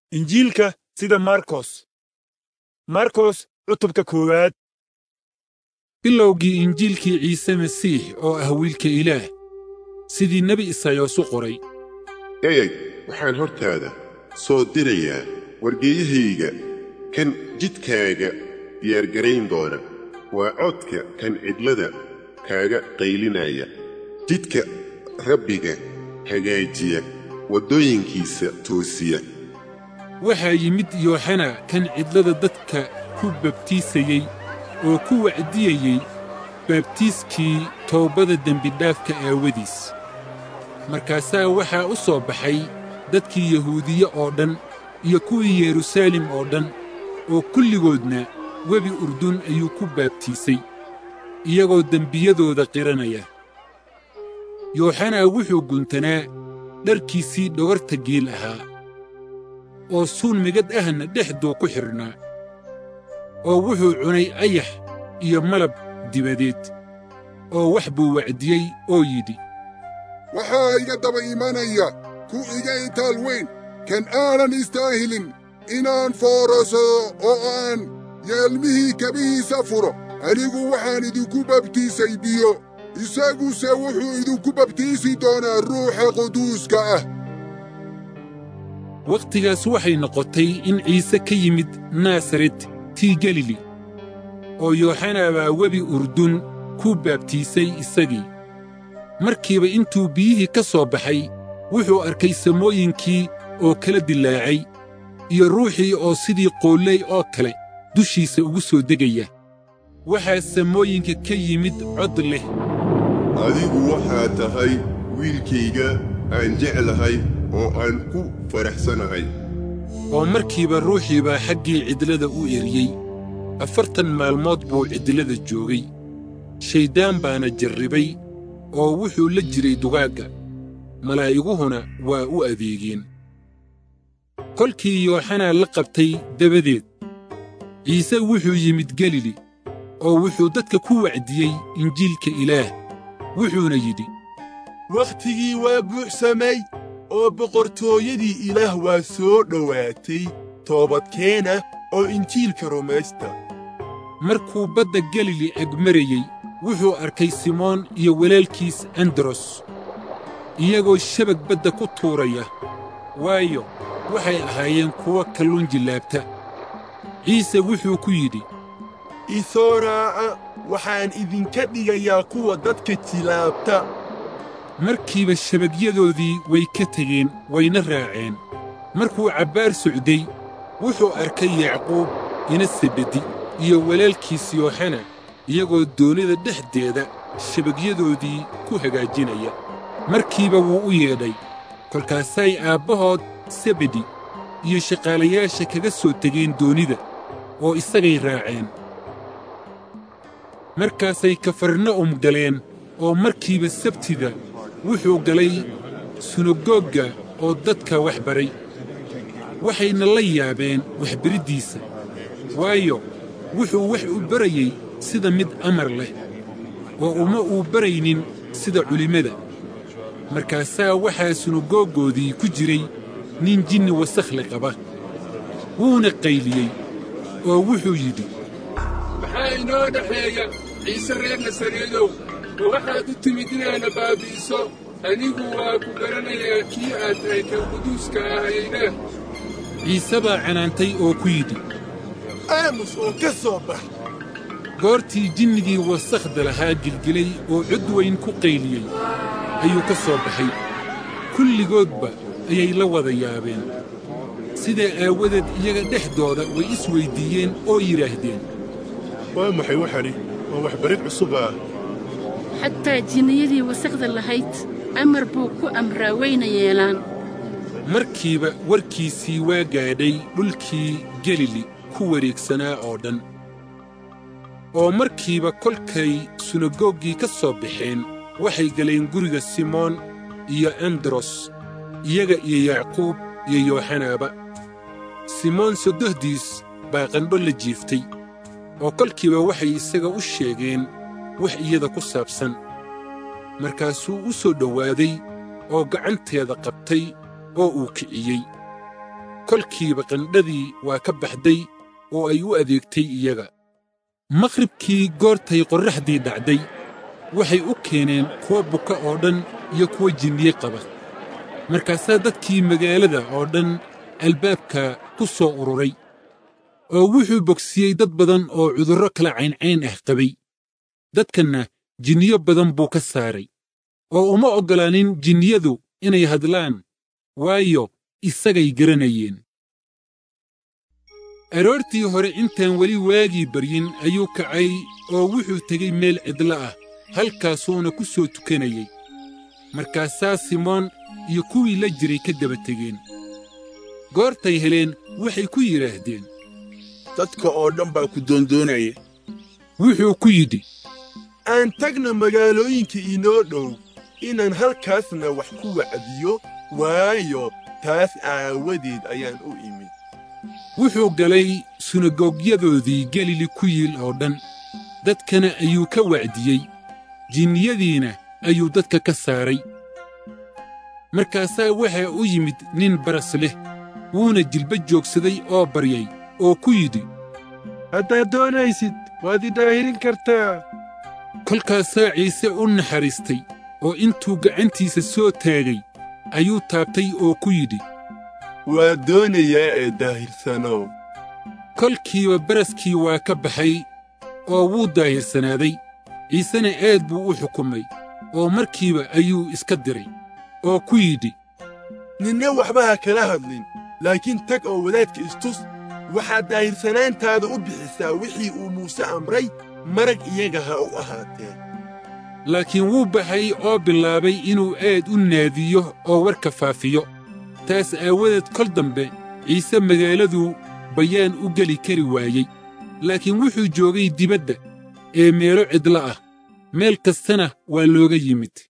injiilka sida markos markos cutubka koowaad bilowgii injiilkii ciise masiix oo ah wiilka ilaah sidii nebi isaayos u qoray eeg waxaan hortaada soo dirayaa wargeeyahayga kan jidkaaga diyaargarayn doona waa codka kan cidlada kaaga qaylinaya jidka rabbiga hagaajiya waddooyinkiisa toosiya waxaa yimid yooxana kan cidlada dadka ku babtiisayey oo ku wacdiyayey baabtiiskii toobada dembidhaafka aawadiis markaasaa waxaa u soo baxay dadkii yahuudiye oo dhan iyo kuwii yeruusaalem oo dhan oo kulligoodna webi urdun ayuu ku baabtiisay iyagoo dembiyadooda qiranaya yooxanaa wuxuu guntanaa dharkiisii dhogarta geel ahaa oo suun migad ahna dhexduu ku xidhnaa oo wuxuu cunay ayax iyo malab dibadeed oo wax buu wacdiyey oo yidhi waxaa iga daba imanaya ku iga itaal weyn kan aanan istaahilin inaan foorasado oo aan yeelmihii kabihiisa furo anigu waxaan idinku babtiisay biyo isaguse wuxuu idinku babtiisi doonaa ruuxa quduuska ah wakhtigaas waxay noqotay in ciise ka yimid naasaret tii galili oo yooxanaa baa webi urdun ku baabtiisay isagii markiiba intuu biyihii ka soo baxay wuxuu arkay samooyinkii oo kala dilaacay iyo ruuxii oo sidii qoolley oo kale dushiisa ugu soo degaya waxaa samooyinka ka yimid cod leh adigu waxaa tahay wiilkayga aan jeclahay oo aan ku faraxsanahay oo markiiba ruuxii baa xaggii cidlada u eriyey afartan maalmood buu cidlada joogay shayddaan baana jarribay oo wuxuu la jiray dugaagga malaa'iguhuna waa u adeegeen kolkii yooxanaa la qabtay dabadeed ciise wuxuu yimid galili oo wuxuu dadka ku wacdiyey injiilka ilaah wuxuuna yidhi wakhtigii waa buuxsamay oo boqortooyadii ilaah waa soo dhowaatay toobadkeena oo injiilka rumaysta markuu badda galili egmarayey wuxuu arkay simoon iyo walaalkiis andros iyagoo shabag badda ku tuuraya waayo waxay ahaayeen kuwo kalluun jillaabta ciise wuxuu ku yidhi i soo raaca waxaan idinka dhigayaa kuwa dadka jilaabta markiiba shabagyadoodii way ka tegeen wayna raaceen markuu cabbaar socday wuxuu arkay yacquub ina sebedi iyo walaalkiis yooxana iyagoo doonida dhexdeeda shabagyadoodii ku hagaajinaya markiiba wuu u yeedhay kolkaasay aabbahood sebedi iyo shaqaalayaasha kaga soo tegeen doonida oo isagay raaceen markaasay kafarna'um galeen oo markiiba sabtida wuxuu galay sunagoogga oo dadka wax baray waxayna la yaabeen waxbariddiisa waayo wuxuu wax u barayey sida mid amar leh oo uma uu baraynin sida culimmada markaasaa waxaa sunagooggoodii ku jiray nin jinni wasakhli qaba wuuna qayliyey oo wuxuu yidhi maxaa inoo dhexeeya ciise reer nasareedow ma waxaad u timid inaana baabi'iso anigu waa ku garanayaa kii aad tahay kan quduuska ahayna ciise baa canaantay oo ku yidhi aamus oo ka soo bax goortii jinnigii wasakhda lahaa gilgilay oo cod weyn ku qayliyey ayuu ka soo baxay kulligoodba ayay la wada yaabeen sidaa aawadeed iyaga dhexdooda way is weyddiiyeen oo yidhaahdeen waa maxay waxani waa waxbarid cusub ah xataa jinniyadii wasakhda lahayd amar buu ku amraa wayna yeelaan markiiba warkiisii waa gaadhay dhulkii galili ku wareegsanaa oo dhan oo markiiba kolkay sunagooggii ka soo baxeen waxay galeen guriga simoon iyo andros iyaga iyo yacquub iyo yooxanaaba simoon sodohdiis baa qandho la jiiftay oo kolkiiba waxay isaga u sheegeen wax iyada ku saabsan markaasuu u soo dhowaaday oo gacanteeda qabtay oo uu kiciyey kolkiiba qandhadii waa ka baxday oo ay u adeegtay iyaga makhribkii goortay qorraxdii dhacday waxay u keeneen kuwa buka oo dhan iyo kuwa jinniye qaba markaasaa dadkii magaalada oo dhan albaabka ku soo ururay oo wuxuu bogsiyey dad badan oo cudurro kala cayncayn ah qabay dadkanna jinniyo badan buu ka saaray oo uma oggolaanin jinniyadu inay hadlaan waayo isagay garanayeen aroortii hore intaan weli waagii baryin ayuu kacay oo wuxuu tegey meel cidlo ah halkaasuuna ku soo tukanayey markaasaa simoon iyo kuwii la jiray ka daba tegeen goortay heleen waxay ku yidhaahdeen dadka oo dhan baa ku doondoonaya wuxuu ku yidhi aan tagna magaalooyinka inoo dhow inaan halkaasna wax ku wacdiyo waayo taas aawadeed ayaan u imid wuxuu galay sunagoogyadoodii galili ku yiil oo dhan dadkana ayuu ka wacdiyey jinniyadiina ayuu dadka ka saaray markaasaa waxaa u yimid nin baras leh wuuna jilba joogsaday oo baryay oo ku yidhi haddaad doonaysid waad i daahirin kartaa kolkaasaa ciise u naxariistay oo intuu gacantiisa soo taagay ayuu taabtay oo ku yidhi waa doonayaa ee daahirsanow kolkiiba baraskii waa ka baxay oo wuu daahirsanaaday ciisena aad buu u xukumay oo markiiba ayuu iska diray oo ku yidhi ninna waxba ha kala hadlin laakiin tag oo wadaadka istus waxaad daahirsanaantaada u bixisaa wixii uu muuse amray marag iyaga ha u ahaatee laakiin wuu baxay oo bilaabay inuu aad u naadiyo oo warka faafiyo taas aawadeed kol dambe ciise magaaladuu bayaan u geli kari waayey laakiin wuxuu joogay dibadda ee meelo cidlo ah meel kastana waa looga yimid